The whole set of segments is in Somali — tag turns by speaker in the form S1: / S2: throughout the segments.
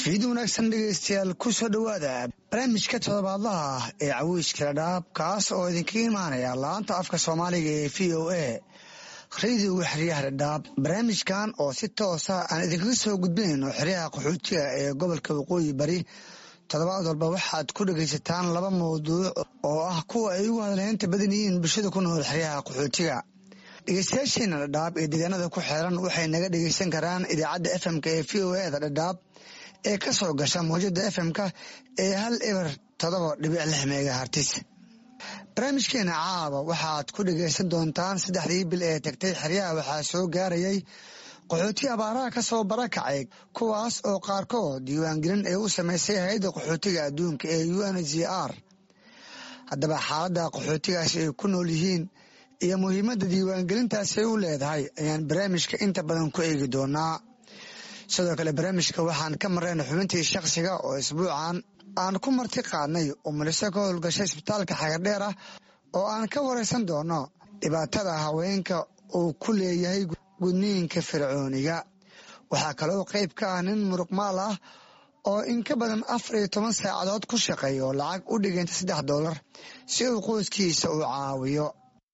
S1: fiid wanaagsan dhegeystayaal ku soo dhowaada barnaamijka todobaadlaha ah ee caweyskala dhaab kaas oo idinkaga imaanaya laanta afka soomaaliga ee v o a radiyoga xeryaha dhadhaab barnaamijkan oo si toosa aan idinkaga soo gudbinayno xeryaha qaxootiga ee gobolka waqooyi bari toddobaad walba waxaad ku dhegaysataan laba mawduuc oo ah kuwa ay ugu hadalheynta badan yihiin bulshada ku nool xeryaha qaxootiga dhegeystayaasheena dhadhaab ee deegaanada ku xeeran waxay naga dhegeysan karaan idaacadda fmk ee v o eda dhadhaab ee ka soo gasha mawjada fm-ka ee hal eber todoba dhibic lix megahartis barnaamijkeena caaba waxaad ku dhegaysan doontaan saddexdii bil ee tagtay xeryaha waxaa soo gaarayay qaxooti abaaraha ka soo barakacay kuwaas oo qaarkood diiwaangelin ay u samaysay hay-adda qaxootiga adduunka ee u n g r haddaba xaaladda qaxootigaasi ay ku nool yihiin iyo muhiimadda diiwaangelintaasi ay u leedahay ayaan barnaamijka inta badan ku eegi doonaa sidoo kale barnaamijka waxaan ka marayna xubintii shakhsiga oo isbuucan aan ku marti qaadnay oo muliso ka howlgashay isbitaalka xagardheer ah oo aan ka waraysan doono dhibaatada haweenka uu ku leeyahay gudniinka fircooniga waxaa kaloo qayb ka ah nin muruqmaal ah oo in ka badan afar iyo toban saacadood ku shaqeeya oo lacag u dhiganta saddex doolar si uu qoyskiisa u caawiyo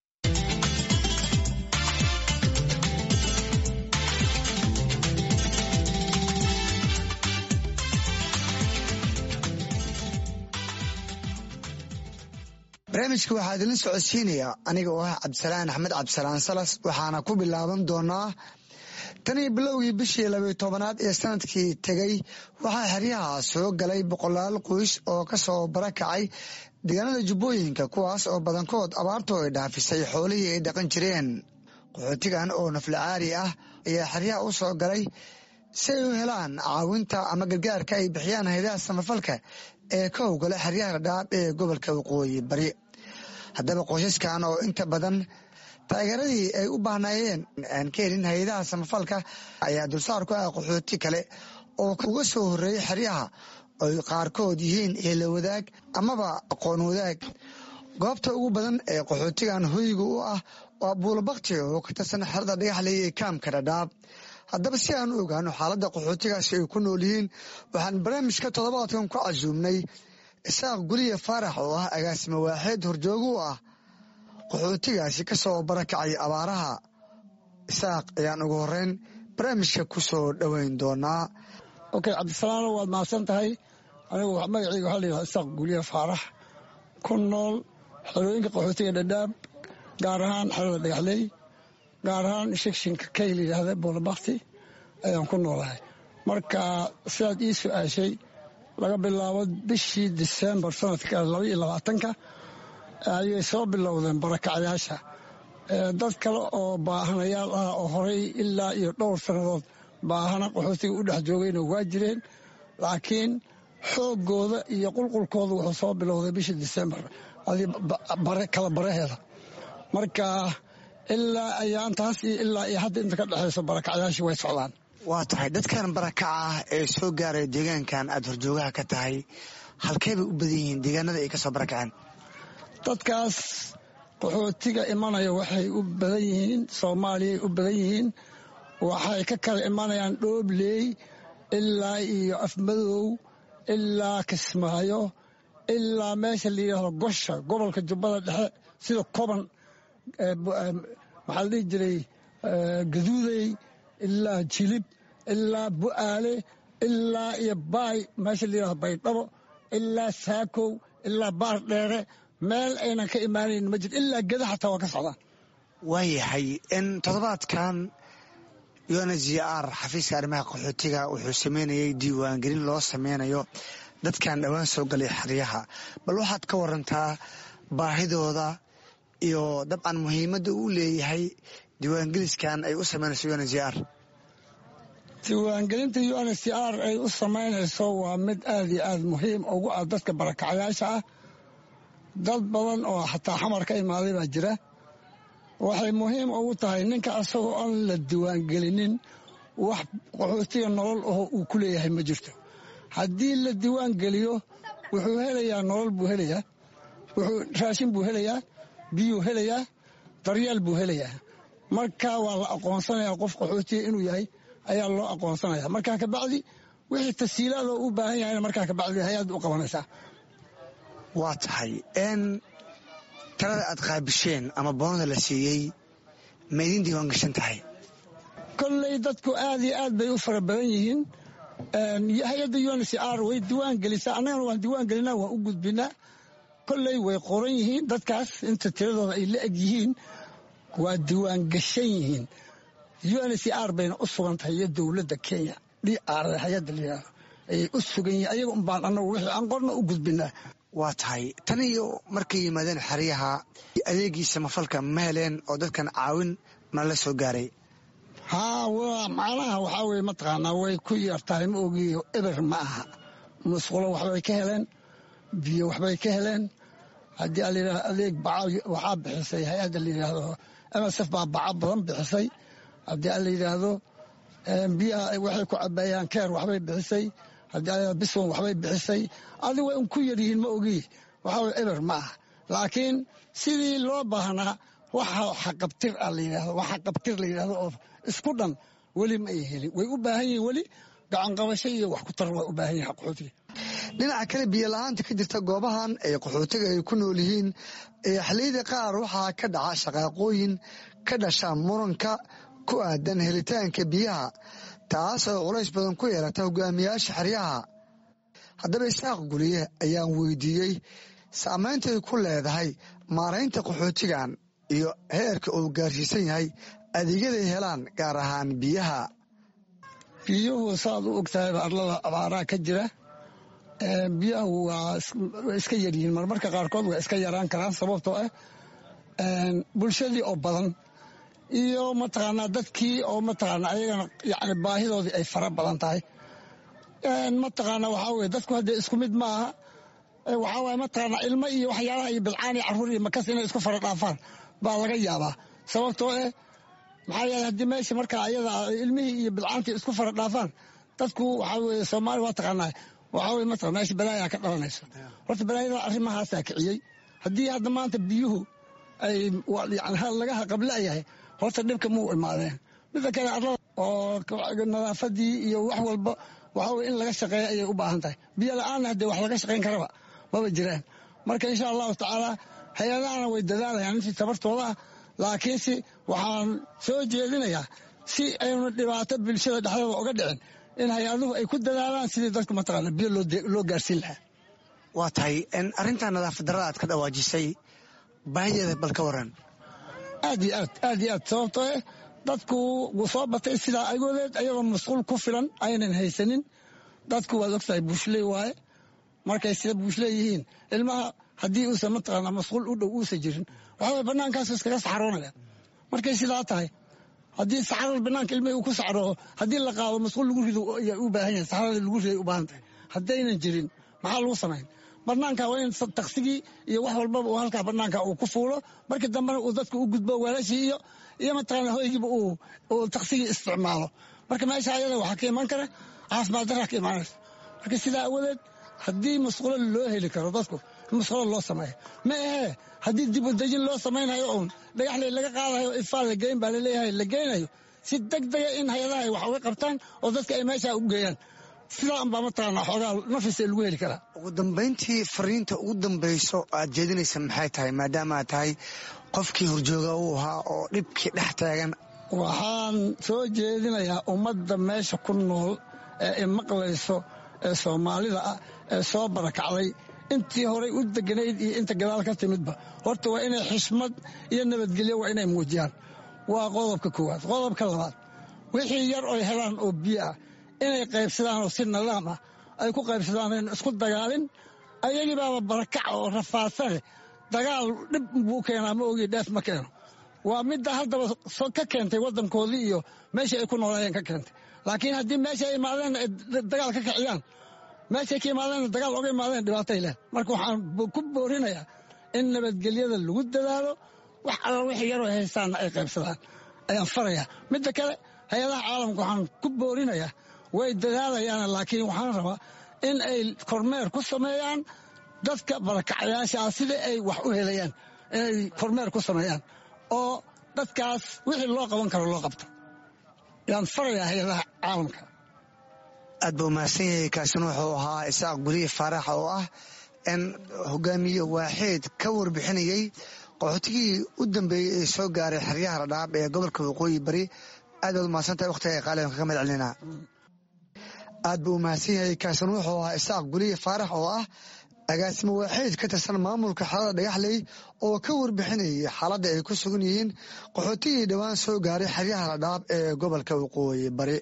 S1: barnaamijka waxaa idinla socodsiinayaa aniga oo ah cabdisalaan axmed cabdisalaan salas waxaana ku bilaaban doonaa tan iyo bilowgii bishii labayo tobanaad ee sanadkii tegay waxaa xeryaha soo galay boqolaal qoys oo ka soo barakacay deegaanada jubbooyinka kuwaas oo badankood abaartu ay dhaafisay xoolihii ay dhaqan jireen qaxootigan oo naflacaari ah ayaa xeryaha u soo galay si ay u helaan caawinta ama gargaarka ay bixiyaan haydaha samafalka ee ka howgala xeryaha dhadhaab ee gobolka waqooyi bari haddaba qoysaskan oo inta badan taageeradii ay u baahnaayeen aan ka helin hay-adaha samafalka ayaa dulsaar ku ah qaxooti kale oo uga soo horreeyay xeryaha oy qaarkood yihiin eela wadaag amaba aqoon wadaag goobta ugu badan ee qaxootigan hoyga u ah waa buulabakti oo ka tirsan xerada dhagaxley ee kaamka dhadhaab haddaba si aan u ogaano xaaladda qaxootigaasi ay ku nool yihiin waxaan barnaamijka toddobaadkan ku casuumnay isaaq guliya faarax oo ah agaasimo waaxeed horjoogo u ah qaxootigaasi ka soo barakacay abaaraha isaaq ayaan ugu horeyn barnaamijka ku soo dhoweyn doonaa
S2: okay cabdisalaano waad mahadsan tahay anigu magacayga waxaa layidhaha isaaq guliya faarax ku nool xerooyinka qaxootiga dhadhaab gaar ahaan xerada dhagaxley gaar ahaan shikshinka kay layidhaahda boolabakti ayaan ku noolahay marka sidaad ii su-aashay laga bilaabo bishii disembar sanadka laba iyo labaatanka ayay soo bilowdeen barakacyaasha dad kale oo baahanayaal ah oo horay ilaa iyo dhowr sannadood baahana qaxootiga u dhex joogayna waa jireen laakiin xooggooda iyo qulqulkooda wuxuu soo bilowday bishii disembar kala baraheeda marka ilaa ayaantaas iyo ilaa iyo hadda inta ka dhexayso barakacyaashii way socdaan
S1: waa tahay dadkan barakaca ah ee soo gaaraya deegaankan aada horjoogaha ka tahay halkey bay u badan yihiin deegaanada ay ka soo barakaceen
S2: dadkaas qaxootiga imanaya waxay u badan yihiin soomaaliyay u badan yihiin waxay ka kala imanayaan dhoobley ilaa iyo afmadow ilaa kismaayo ilaa meesha la yidhaahdo gosha gobolka jubbada dhexe sida koban maxaa la dhihi jiray gaduudey ilaa jilib ilaa bu'aale ilaa iyo baay meesha la yidhahdo baydhabo ilaa saakow ilaa baar dheere meel aynan ka imaanayn ma jiro ilaa geda xataa waa ka socdaan
S1: waayahay in toddobaadkan un g r xafiiska arrimaha qaxootiga wuxuu sameynayay diiwaangelin loo sameynayo dadkan dhowaan soo galay xeryaha bal waxaad ka warantaa baahidooda iyo dabcan muhiimadda uu leeyahay diiwaangeliskan ay u sameynayso un g r
S2: diiwaangelinta un c r ay u samaynayso waa mid aad iyo aad muhiim ugu ah dadka barakacyaasha ah dad badan oo xataa xamar ka imaaday baa jira waxay muhiim ugu tahay ninka asagoo aan la diiwaangelinin wax qaxootiga nolol aho uu ku leeyahay ma jirto haddii la diiwaangeliyo wuxuu helayaa nolol buu helayaa wuxuu raashin buu helayaa biyuu helayaa daryeel buu helayaa marka waa la aqoonsanayaa qof qaxootiga inuu yahay ayaa loo aqoonsanaya markaa kabacdi wixii tasiilaadoo u baahan yahayna markaa kabacdi hay-adda u qabanaysaa
S1: waa tahay n talada aad qaabisheen ama boonada la siiyey ma idin diiwaan gashan tahay
S2: kolley dadku aad iyo aad bay u fara badan yihiin hay-adda uncr way diiwaan gelisaa annagana waan diiwaan gelinaa waan u gudbinaa kolley way qoran yihiin dadkaas inta tiradooda ay la eg yihiin waa diiwaan gashan yihiin uncr bayna u sugan tahay iyo dowladda kenya dr hay-adda layihahdo ayay u sugan yihiin ayaga un baan annagu wixii aan qorna u gudbinaa
S1: waa tahay tan iyo markay yimaadeen xeryaha adeegii samafalka ma heleen oo dadkan caawin ma la soo gaaray
S2: haa waa macnaha waxaa weye mataqaanaa way ku yartahay ma ogiyo eber ma aha musqulo waxbay ka heleen biyo waxbay ka heleen haddii alayidhahdo adeeg baca waxaa bixisay hay-adda la yidhaahdo msf baa baca badan bixisay haddii a la yidhaahdo biyaha waxay ku cabaayaan keer waxbay bixisay haddii biswan waxbay bixisay adi way un ku yaryihiin ma ogi waxaa weye eber ma aha laakiin sidii loo baahnaa waxa xaqabtir a la yidhahdo waxa qabtir la yidhahdo oo isku dhan weli ma ay helin way u baahan yihiin weli gacanqabasho iyo wax ku tar waa u baahan yihin qaxootiga
S1: dhinaca kale biyo la-aanta ka jirta goobahan ee qaxootiga ay ku nool yihiin ee xilliyada qaar waxaa ka dhaca shaqaaqooyin ka dhasha muranka ku aadan helitaanka biyaha taas oo culays badan ku yeelata hogaamiyaasha xeryaha haddaba isaaq guliye ayaan weydiiyey saameyntay ku leedahay maaraynta qaxootigan iyo heerka uu gaarsiisan yahay adeegyaday helaan gaar ahaan biyaha
S2: biyuhu saaad u ogtahay arlada abaaraa ka jira biyahu waa iska yaryihiin marmarka qaarkood waa iska yaraan karaan sababtoo ah bulshadii oo badan iyo mataqaanaa dadkii oo mataqaana ayagana yani baahidoodii ay fara badan tahay mataqaana waxaa weye dadku haddee isku mid ma aha waxaa waye mataqaana ilmo iyo waxyaalaha iyo bilcaan iyo carruur iyo makas inay isku fara dhaafaan baa laga yaabaa sababtoo eh maxaa yeele haddii meesha markaa ayada ilmihii iyo bilcaantii isku fara dhaafaan dadku waxaa weye soomaaliya waa taqaanaa waxaa weye mataqana meesha balaayaa ka dhalanayso horta balaayada arrimahaasaa kiciyey haddii hadda maanta biyuhu ay yani laga haqablayahay horta dhibka muu imaadeen midda kale arlada oo nadaafadii iyo wax walba waxaa weye in laga shaqeeya ayay u baahan tahay biyo la-aanna haddee wax laga shaqayn karaba maba jiraan marka insha allahu tacaala hay-adahana way dadaalayaan intii tabartooda ah laakiinse waxaan soo jeedinayaa si aynu dhibaato bulshada dhexdooda uga dhicin in hay-aduhu ay ku dadaalaan sidii dadku mataqaana biyo loo gaarsiin lahaa
S1: waa tahay arrinta nadaafad darrada aad ka dhawaajisay baahideeda bal ka waran
S2: aad iyo aad aad iyo aad sababtoo eh dadku wuu soo batay sidaa agoodeed ayagoo masquul ku filan aynan haysanin dadku waad ogtahay buushley waaye markay sida buushley yihiin ilmaha haddii uusan mataqaana masquul u dhow uusan jirin waxaa weye bannaankaasu iskaga saxroonaya markay sidaa tahay haddii saxrada bannaanka ilmihii uu ku saxroo haddii la qaado masquul lagu rido ayaa u baahan yahay saxrada lagu riday u baahan tahay haddaynan jirin maxaa lagu samayn bannaanka waa in taksigii iyo wax walbaba uu halkaa bannaanka uu ku fuulo markii dambena uu dadka u gudbo weelashii iyo iyo mataqaana hoygiiba uu taksigii isticmaalo marka meesha ayada waxaa ka iman kara caafimaad daraa ka imaanaysa marka sidaa awadeed haddii masquulo loo heli karo dadku masquulo loo sameeyo ma ahee haddii dib u dejin loo samaynayo uun dhagaxley laga qaadayo ifaa la geyn baa laleeyahay la geynayo si deg dega in hay-adaha ay wax uga qabtaan oo dadka ay meesha u geeyaan sidaa unbaa mataqaana xoogaa nafisa lagu heli karaa
S1: ugu dambayntii fariinta ugu dambayso aad jeedinaysa maxay tahay maadaama aad tahay qofkii horjooga uu ahaa oo dhibkii dhex taagan
S2: waxaan soo jeedinayaa ummadda meesha ku nool ee imaqlayso ee soomaalida ah ee soo barakacday intii horay u deganayd iyo inta gadaal ka timidba horta waa inay xishmad iyo nabadgelyo waa inay muujiyaan waa qodobka koowaad qodobka labaad wixii yar oy helaan oo biyo ah inay qaybsadaan oo si nidaam ah ay ku qaybsadaan aynu isku dagaalin ayagii baaba barakac oo rafaadsane dagaal dhib buu keenaa ma ogi dheef ma keeno waa midda haddaba ka keentay waddankoodii iyo meeshii ay ku noolaayeen ka keentay laakiin haddii meesha ay imaadeen ay dagaal ka kiciyaan meeshay ka imaadeen dagaal oga imaadeen dhibaatay leh marka waxaan ku boorinayaa in nabadgelyada lagu dadaalo wax alla wixii yaroo haystaanna ay qaybsadaan ayaan farayaa midda kale hay-adaha caalamka waxaan ku boorinayaa way dadaalayaan laakiin waxaan rabaa in ay kormeer ku sameeyaan dadka barakacayaasha ah sida ay wax u helayaan inay kormeer ku sameeyaan oo dadkaas wixii loo qaban karo loo qabto yaan farayaa hay-adaha caalamka
S1: aad buu mahadsan yahay kaasina wuxuu ahaa isaaq guriye faarax oo ah in hogaamiye waaxeed ka warbixinayey qaxootigii u dambeeyey ee soo gaaray xeryaha ladhaab ee gobolka waqooyi bari aad baad umahadsantahay wakhtiga qaaliban kaga mahad celinaa aad buu umahadsan yahay kaasina wuxuu ahaa isaaq guriye faarax oo ah agaasimo waaxeed ka tirsan maamulka xerada dhagaxley oo ka warbixinayay xaaladda ay ku sugan yihiin qaxootigii dhowaan soo gaaray xeryaha ladhaab ee gobolka waqooyi bari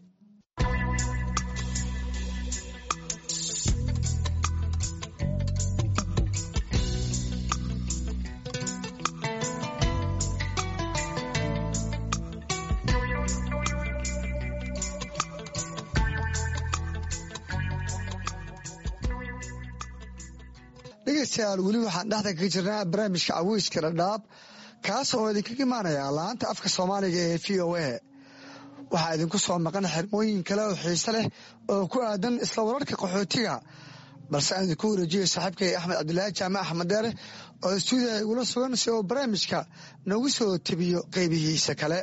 S1: dhegeystayaal weli waxaan dhexda kaga jirnaa barnaamijka caweyska dhadhaab kaas oo idinkaga imaanaya laanta afka soomaaliga ee v o a waxaa idinku soo maqan xirmooyin kale oo xiise leh oo ku aadan isla wararka qaxootiga balse aan idinku wareejiyay saaxiibkay axmed cabdilaahi jaamac axmed deere oo istuudiya igula sugan si uu barnaamijka noogu soo tebiyo qeybihiisa kale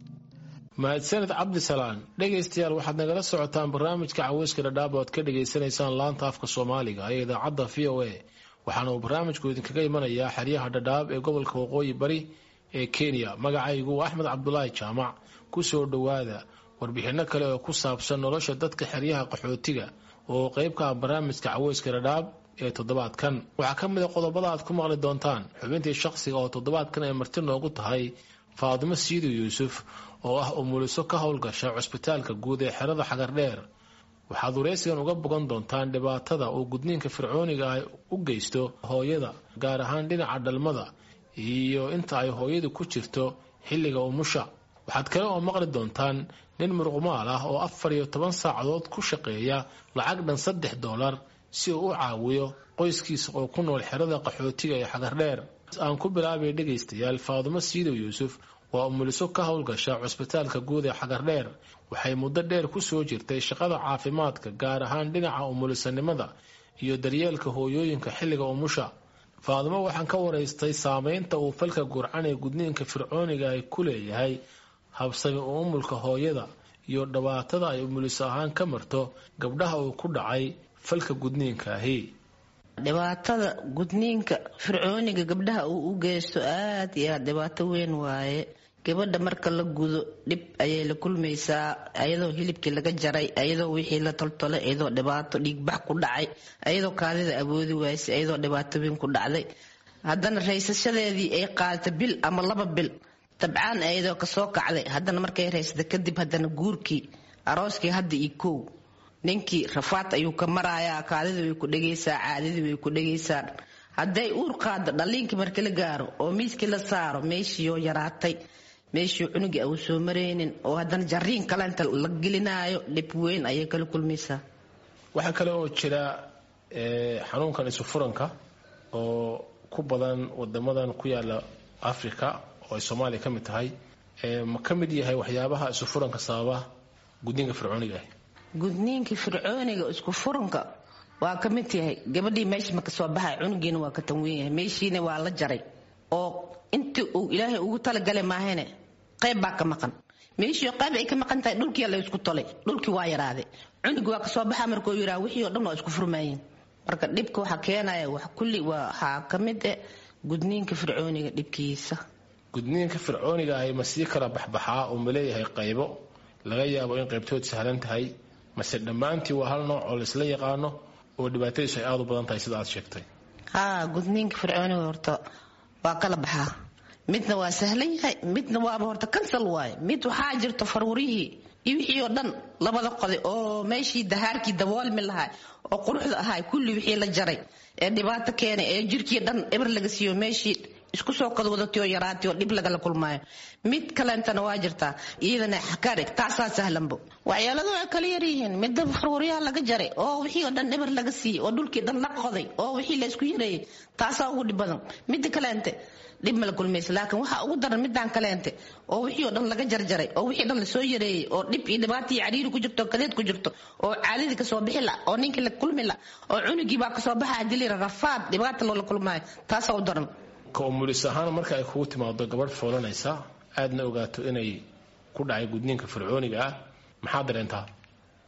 S3: mahadsaned cabdisalaan dhegaystayaal waxaad nagala socotaan barnaamijka caweyska dhadhaab oo aad ka dhagaysanaysaan laanta afka soomaaliga ee idaacadda v o a waxaana uu barnaamijku idinkaga imanayaa xeryaha dhadhaab ee gobolka waqooyi bari ee kenya magacaygu axmed cabdulaahi jaamac ku soo dhowaada warbixinno kale oo ku saabsan nolosha dadka xeryaha qaxootiga oo qeyb ka ah barnaamijka caweyska dhadhaab ee toddobaadkan waxaa ka mid a qodobada aad ku maqli doontaan xubintii shaqsiga oo toddobaadkan ay marti noogu tahay faadimo siidu yuusuf oo ah umuliso ka howlgasha cusbitaalka guud ee xerada xagardheer waxaad wareysigan uga bogan doontaan dhibaatada uu gudniinka fircooniga ah u geysto hooyada gaar ahaan dhinaca dhalmada iyo inta ay hooyadu ku jirto xilliga umusha waxaad kale oo maqli doontaan nin muruqmaal ah oo afar iyo toban saacadood ku shaqeeya lacag dhan saddex doolar si uu u caawiyo qoyskiisa oo ku nool xerada qaxootiga ee xagardheer aan ku bilaabay dhegaystayaal faadumo siidow yuusuf waa umuliso ka howlgasha cusbitaalka guud ee xagardheer waxay muddo dheer ku soo jirtay shaqada caafimaadka gaar ahaan dhinaca umulisanimada iyo daryeelka hooyooyinka xilliga umusha faadumo waxaan ka waraystay saameynta uu falka gurcan ee gudniinka fircooniga ay ku leeyahay habsami u umulka hooyada iyo dhibaatada ay umuliso ahaan ka marto gabdhaha uu ku dhacay falka gudniinka ahi
S4: dhibaatada gudniinka fircooniga gabdhaha uu u geysto aad iyo aad dhibaato weyn waaye gabadha marka la gudo dhib ayay la kulmaysaa ayadoo hilibkii laga jaray ayadoo wixii la toltolay ayadoo dhibaato dhiigbax ku dhacay ayadoo kaadida awoodi waysay ayadoo dhibaato weyn ku dhacday haddana raysashadeedii ay qaadata bil ama laba bil dabcaan ayadoo kasoo kacday haddana markay raysata kadib haddana guurkii arooskii hadda iyo kow ninkii rafaad ayuu ka marayaa kaadida way ku dhegaysaa caadidii way ku dhegaysaa hadday uur qaado dhaliinkii marka la gaaro oo miiskii la saaro meeshiioo yaraatay meeshii cunugii au soo maraynin oo haddana jariin kalenta la gelinaayo dhib weyn ayay kala kulmaysaa
S3: waxaa kale oo jira xanuunkan isufuranka oo ku badan wadamadan ku yaala africa oo ay soomaaliya ka mid tahay ma ka mid yahay waxyaabaha isufuranka sababa gudniinka fircooniga ah
S4: gudniinkii fircooniga isku furanka waa ka mid yahay gabadhii meesha maka soo baxay cunugiina waa ka tanweyn yahay meeshiina waa la jaray oo intii uu ilaahay ugu talagalay maahane qayb baa ka maqan meeshii qayb ay ka maqan tahay dhulkii la isku tolay dhulkii waa yaraaday cunugii waa kasoo baxa markuu yiraa wixii oo dhan waa isku furmaayeen marka dhibka waxaa keenaya wax kulli waxaa ka mid eh gudniinka fircooniga dhibkiisa
S3: gudniinka fircooniga ahi ma sii kala baxbaxaa oo ma leeyahay qaybo laga yaabo in qaybtood sahlan tahay mase dhammaantii waa hal nooc oo laisla yaqaano oo dhibaatadiisu ay aada u badan tahay sida aad sheegtay
S4: haa gudniinka fircooniga horta waa kala baxaa midna waa sahlan yahay midna waaba horta kansal waaye mid waxaa jirto farwarihii iyo wixii oo dhan labada qoday oo meeshii dahaarkii daboolmi lahaa oo quruxda ahaa kulli wixii la jaray ee dhibaato keenay ee jirkii dhan eber laga siiyo meeshii isku soo kadwadatay oo yaraatay oo dhib lagala kulmaayo mid kaleentana waa jirtaa iyadana xakarig taasaa sahlanbo waxyaaladu way kala yaryihiin midda farwaryaha laga jaray oo wixii oo dhan eber laga siiyey oo dhulkii dhan la qoday oo wixii la isku yareeyey taasaa ugu dhib badan midda kaleente dhib mala kulmaysa laakiin waxaa ugu daran midaan kaleente oo wixii oo dhan laga jarjaray oo wixii dhan lasoo yareeyey oo dhib iyo dhibaato iyo cariiri ku jirto kadeed ku jirto oo caadadii kasoo bixi la oo ninkii la kulmi la oo cunugii baa kasoo baxa hadii layira rafaad dhibaata loola kulmaayo taasaa u daran
S3: ka umulis ahaan marka ay kugu timaado gabadh foolanaysa aadna ogaato inay ku dhacay gudniinka fircooniga ah maxaa dareentaa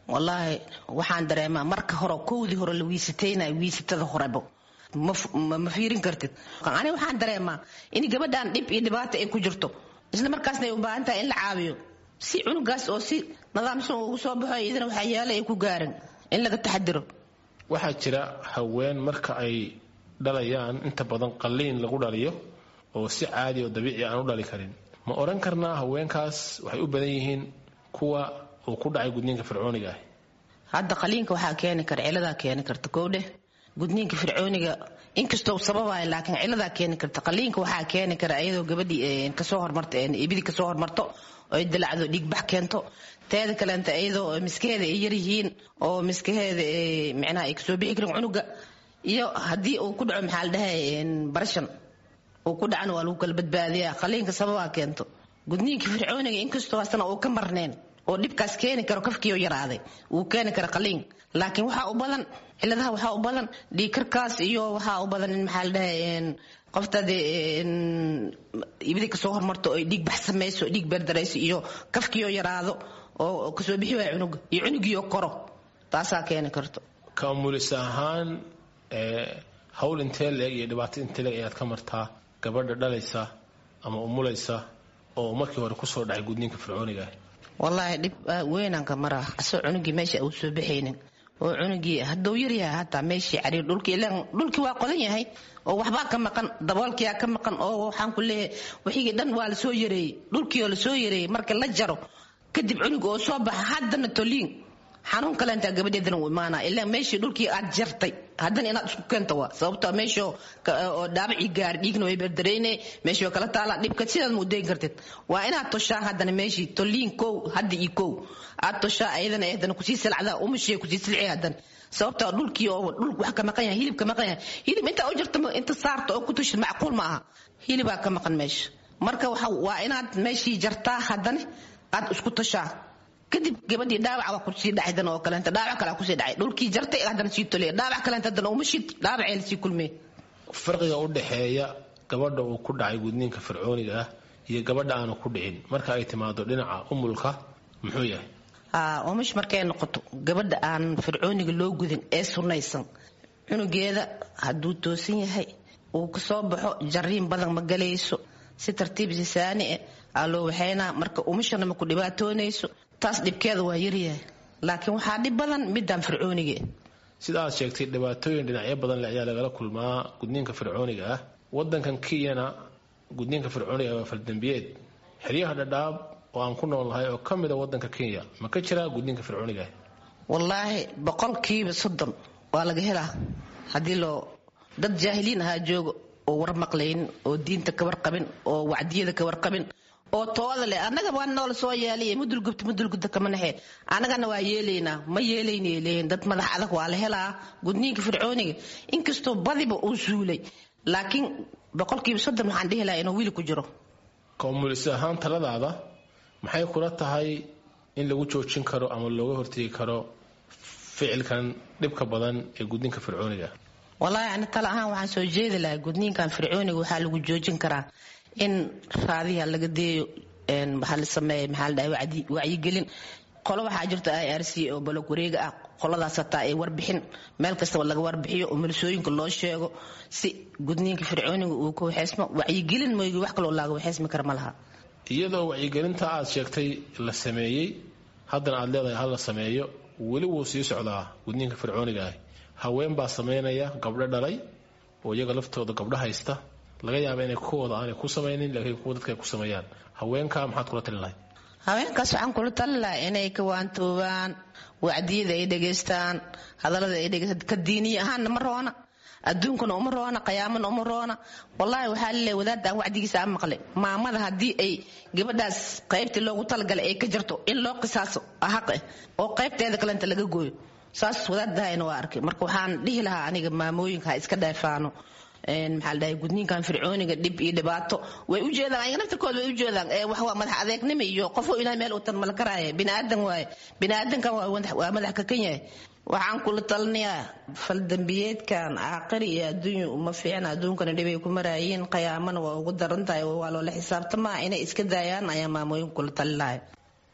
S4: wallaahi waxaan dareemaa marka hore kowdii hore la wiisataynayo wiisatada horebo ma fiirin kartid ani waxaan dareemaa in gabadhan dhib iyo dhibaato ay ku jirto isla markaasna ay u baahan tahay in la caawiyo si cunugaas oo si nidaamsan ugu soo baxo iyadana waxyaale ay ku gaaran in laga taxadiro
S3: waxaa jira haween marka ay dhalayaan inta badan qalliin lagu dhaliyo oo si caadi oo dabiici aan u dhali karin ma oran karnaa haweenkaas waxay u badan yihiin kuwa uu ku dhacay gudniinka fircooniga ah
S4: hadda qaliinka waxaa keeni kara ciladaa keeni karta kowdheh gudniinka fircooniga inkastoo sababayo laakiin ciladaa keeni karta qaliinka waxaa keeni kara iyadoo gabadhii kasoo hormarto ibidii kasoo hormarto oy dilacdo dhiigbax keento teeda kaleenta iyadoo miskaheeda ay yaryihiin oo miskaheeda micnaha ay kasoo bixi karin cunuga iyo haddii uu ku dhaco maxaa la dhahay barashan uu ku dhacana waa lagu kala badbaadiyaa qaliinka sababaa keento gudniinka fircooniga inkastoo asana uu ka marneen oo dhibkaas keeni karo kafkiio yaraaday wuu keeni kara qaliin laakiin waxaa u badan ciladaha waxaa u badan dhiigkarkaas iyo waxaa u badan in maxaa la dhahay qoftaade ibidi kasoo hormarto oy dhiig bax samayso dhiig beerdarayso iyo kafkiio yaraado oo kasoo bixi waaya cunuga iyo cunugiio koro taasaa keeni karto
S3: ka umulis ahaan hawl intee leeg iyo dhibaato intee leeg ayaad ka martaa gabadha dhalaysa ama umulaysa oo markii hore kusoo dhacay gudniinka fircooniga ah
S4: wallaahi dhib weynanka maraa asoo cunugii meesha uu soo baxaynin oo cunugii hadduu yaryahay hataa meeshii cariir dhulkii ilaan dhulkii waa qodan yahay oo waxbaa ka maqan daboolkiyaa ka maqan oo waxaan ku leeyahay wixigii dhan waa lasoo yareeyey dhulkii oo lasoo yareeyey marka la jaro kadib cunuga oo soo baxa haddana toliin xanuun kaleentaa gabadheedana u imaanaa ilaa meeshii dhulkii aad jartay haddana inaad isku keenta waa sababto meesha oo dhaabacii gaari dhiigna way berdareyne meeshii oo kala taala dhibka sidaad ma udayn kartid waa inaad toshaa haddana meeshii toliin kow hadda iyo kow aad toshaa ayadana haddana kusii silcdaa umashii kusii silci haddana sababtoo dhulkii oo dhul wax ka maqan yahay hilib ka maqan yahay hilib intaa u jarta inta saarta oo ku tushid macquul ma aha hilibaa ka maqan meesha marka waa inaad meeshii jartaa haddana aad isku toshaa kadib gabadhii dhaawac waa kusii dhacay dan oo kaleenta dhaawac kale kusii dhacay dhulkii jartay haddana sii toliya dhaawac kaleenta haddana uma shid dhaawacee lasii kulmee
S3: farqiga u dhexeeya gabadha uu ku dhacay gudniinka fircooniga ah iyo gabadha aanu ku dhicin marka ay timaado dhinaca umulka muxuu yahay
S4: umash markay noqoto gabadha aan fircooniga loo gudin ee sunnaysan cunugeeda hadduu toosan yahay uu kasoo baxo jariin badan ma galayso si tartiib sisaani eh aa loo waxaynaa marka umashana ma ku dhibaatoonayso taas dhibkeeda waa yaryahay laakiin waxaa dhib badan midaan fircooniga
S3: sida aad sheegtay dhibaatooyin dhinacyo badan le ayaa lagala kulmaa gudniinka fircooniga ah wadankan kenyana gudniinka fircooniga waa faldambiyeed xeryaha dhadhaab oo aan ku noolnahay oo ka mida wadanka kenya ma ka jiraa gudniinka fircooniga ah
S4: wallaahi boqolkiiba soddon waa laga helaa haddii loo dad jaahiliin ahaa jooga oo war maqlaynin oo diinta ka warqabin oo wacdiyada ka warqabin oo tooda leh annaga waa noola soo yeelay mudulgubta mudulgubta kama naxe annagana waa yeelaynaa ma yeelaynay leeyihin dad madax adag waa la helaa gudniinka fircooniga inkastoo badiba uu suulay laakiin boqolkiiba soddon waxaan dhihi lahaa inuu wiili ku jiro
S3: koomulis ahaan taladaada maxay kula tahay in lagu joojin karo ama looga hortegi karo ficilkan dhibka badan ee gudniinka fircooniga
S4: wallaahi ani tala ahaan waxaan soo jeedi lahaa gudniinkan fircooniga waxaa lagu joojin karaa in raadiha laga deeyo waxaa la sameeya maxaa la dhahay wacyigelin qolo waxaa jirta i r c oo balog wareega ah qoladaas hataa ay warbixin meel kastaba laga warbixiyo oo milisooyinka loo sheego si gudniinka fircooniga uu ka waxeysmo wacyigelin mooygi wax kaloo laaga waxeysmi kara ma laha
S3: iyadoo wacyigelinta aad sheegtay la sameeyey haddana aad leedahay hal la sameeyo weli wuu sii socdaa gudniinka fircooniga ah haween baa sameynaya gabdho dhalay oo iyaga laftooda gabdho haysta laga yaaba inay kuwooda aanay ku samaynin laakiin kuwa dadka ay ku sameeyaan haweenka maxaad kula talin lahayd
S4: haweenkaas waxaan kula talin lahaa inay ka waantoobaan wacdiyada ay dhegaystaan hadallada ay dhegaystaan ka diiniya ahaanna ma roona adduunkana uma roona qiyaamana uma roona wallaahi waxaa laleeyahay wadaadda aan wacdigiisa aan maqlay maamada haddii ay gabadhaas qaybtii loogu talagalay ay ka jarto in loo qisaaso xaq eh oo qaybteeda kalenta laga gooyo saas wadaadahayna waa arkay marka waxaan dhihi lahaa aniga maamooyinka ha iska dheefaano maxaa la dhahay gudniinkan fircooniga dhib iyo dhibaato way u jeedaan ayaga naftirkooda way u jeedaan wax waa madax adeegnimo iyo qofoo ilahay meel uu tan mala karaaye biniaadan waaye biniaadankan waa madax kakan yahay waxaan kula talinayaa faldambiyeedkan caaqari iyo adduunya uma fiicna adduunkana dhibay ku maraayiin qiyaamana waa ugu daran tahay waa loola xisaabtamaa inay iska daayaan ayaa maamooyinka kula talinaya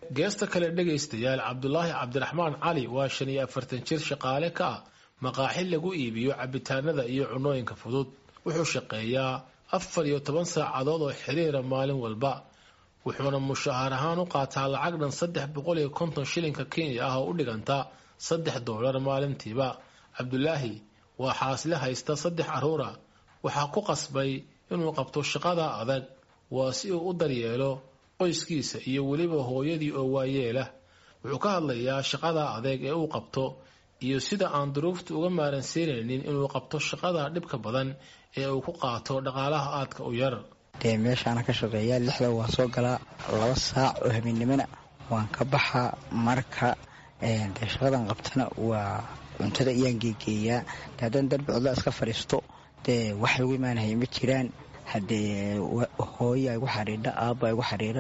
S3: geesta kale dhegaystayaal cabdulaahi cabdiraxmaan cali waa shan iyo afartan jir shaqaale ka ah maqaaxi lagu iibiyo cabitaanada iyo cunooyinka fudud wuxuu shaqeeyaa afar iyo toban saacadood oo xiriira maalin walba wuxuuna mushaahar ahaan u qaataa lacag dhan saddex boqol iyo konton shilinka kenya ah oo u dhiganta saddex doolar maalintiiba cabdulaahi waa xaasle haysta saddex carruura waxaa ku qasbay inuu qabto shaqada adag waa si uu u daryeelo qoyskiisa iyo weliba hooyadii oo waayeelah wuxuu ka hadlayaa shaqada adeeg ee uu qabto iyo sida aan duruufta uga maaransiinaynin inuu qabto shaqada dhibka badan ee uu ku qaato dhaqaalaha aadka u yar
S5: dee meeshaana ka shaqeeyaa lixda waan soo galaa laba saac oo habeennimona waan ka baxaa marka dee shaqadan qabtana waa cuntada iyaan geegeeyaa de haddaan darbi codla iska fadhiisto dee wax lagu imaanahaya ma jiraan haddee hooya igu xariidha aabba igu xariira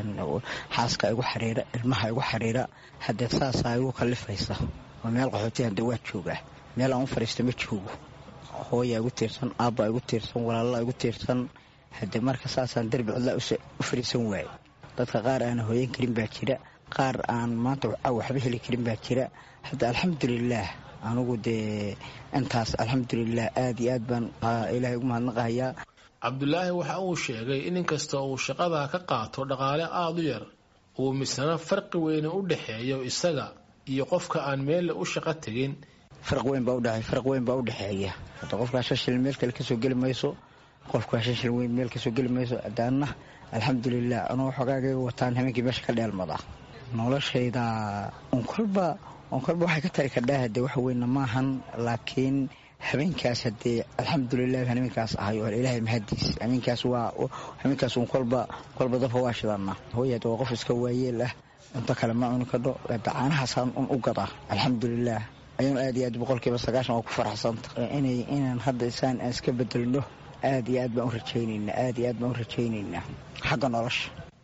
S5: xaaska igu xariira ilmaha igu xariira haddee saasaa igu kallifaysa oo meel qaxooti hadee waa joogaa meel aan u fadhiista ma joogo hooya igu tiirsan aabba igu tiirsan walaalla igu tiirsan haddee marka saasaan darbi codlaa u fadhiisan waaye dadka qaar aan hooyan karin baa jira qaar aan maanta waxba heli karin baa jira hadda alxamdulilaah anugu dee intaas alxamdulilah aad iyo aad baan ilaahay ugu mahadnaqahayaa
S3: cabdulaahi waxa uu sheegay in inkasta uu shaqada ka qaato dhaqaale aada u yar uu misna farqi weyne u dhexeeyo isaga iyo qofka aan meelle u shaqo tegin
S5: farq weyn baa udhe farq weyn baa udhexeeya hadda qofkaa shan shilin meel kale kasoo geli mayso qofkaa shan shilin weyn meel kasoo geli mayso adaanna alxamdulilah anuu xogaagayga wataan habeenkii meesha ka dheelmada noloshayda un kolba un kolba waxay ka tari kardhaa hadee wax weyna maahan laakiin habeenkaas hadee alxamdulilah habeenkaas ahay oo ilaahay mahadiis habeenkaas waa habeenkaas un kolba kolba dabka waa shidana hooy hadda waa qof iska waayeel ah cunto kale ma cuni kadho hadda caanahaasaan un u gadaa alxamdulilah ayuun aad iyo aad boqolkiiba sagaashan waa ku faraxsanta inay inaan hadda isaan aan iska bedelno aad iyo aad baan u rajaynaynaa aad iyo aad baan u rajaynaynaa xagga nolosha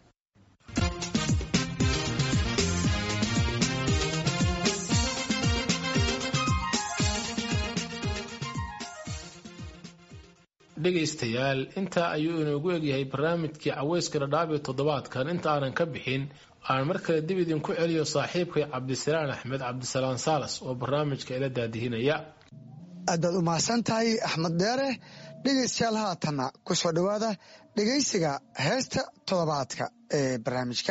S3: dhegaystayaal intaa ayuu inoogu egyahay barnaamijkii caweyska dhadhaabi toddobaadkan inta aanan ka bixin aan mar kale dib idinku celiyo saaxiibkay cabdisalaan axmed cabdisalaan saalas oo barnaamijka ila daadihinaya
S1: aad baad u mahadsan tahay axmed deere dhegaystayaal haatanna ku soo dhowaada dhegaysiga heesta toddobaadka ee barnaamijka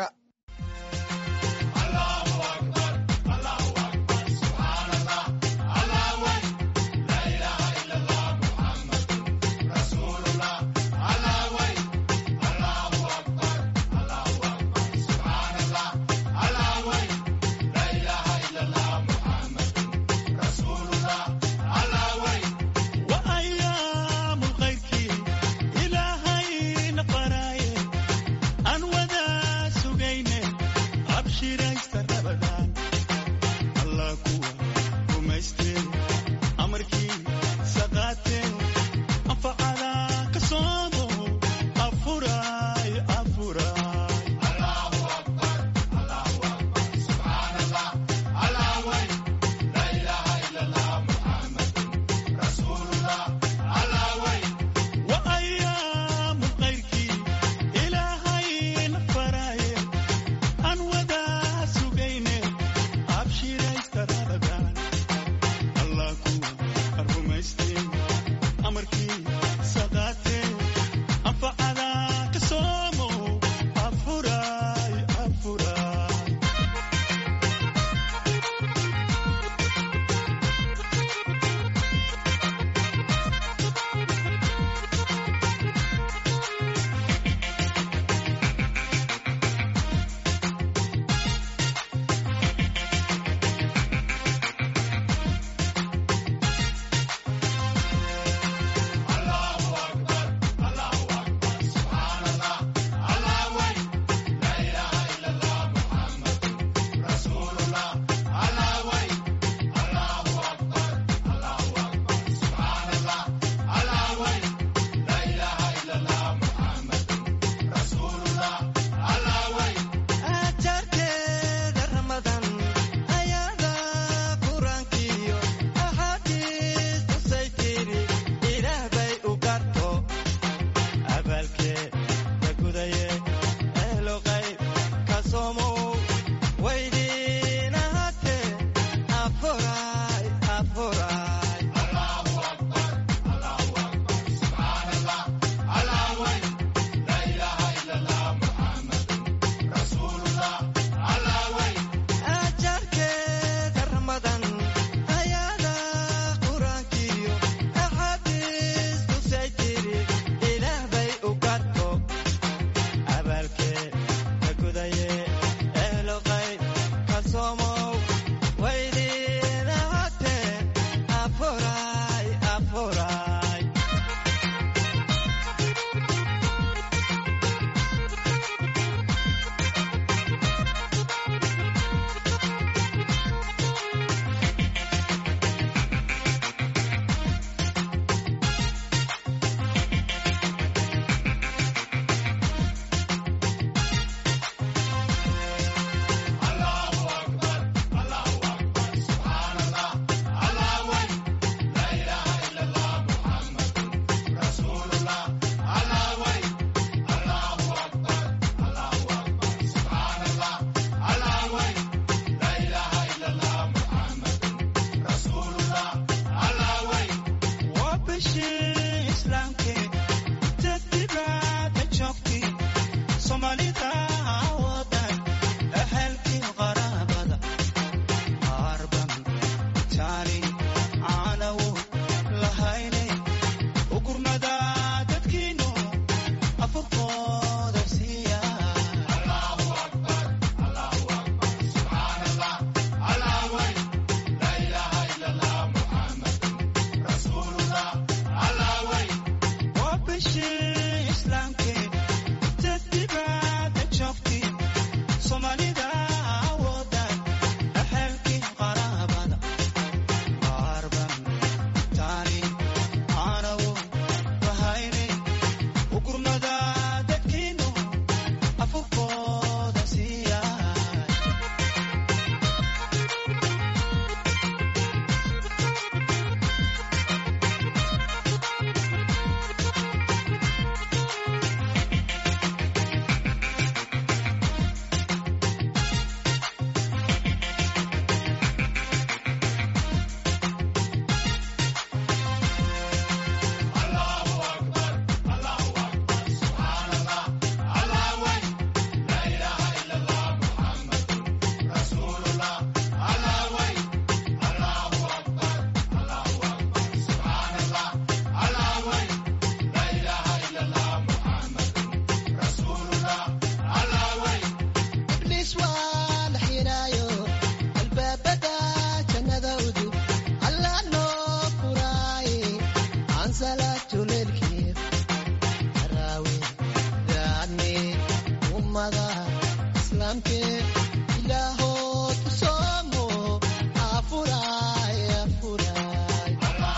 S6: waa la xiraayo albaabada jannada udub alla noo furaaye aan salaatu leelkii haraawe daane ummada islaamkee ilaahood u soomo afuraay afuraay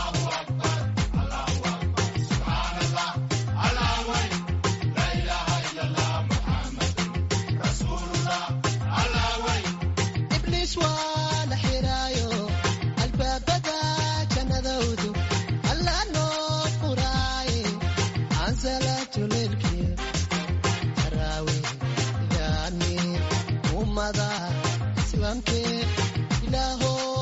S6: ibliis waa la xiraayo albaabada jannada udub alla noo furaaye aan salaatu leelkii haraawe daane ummada islaamkee ilaahood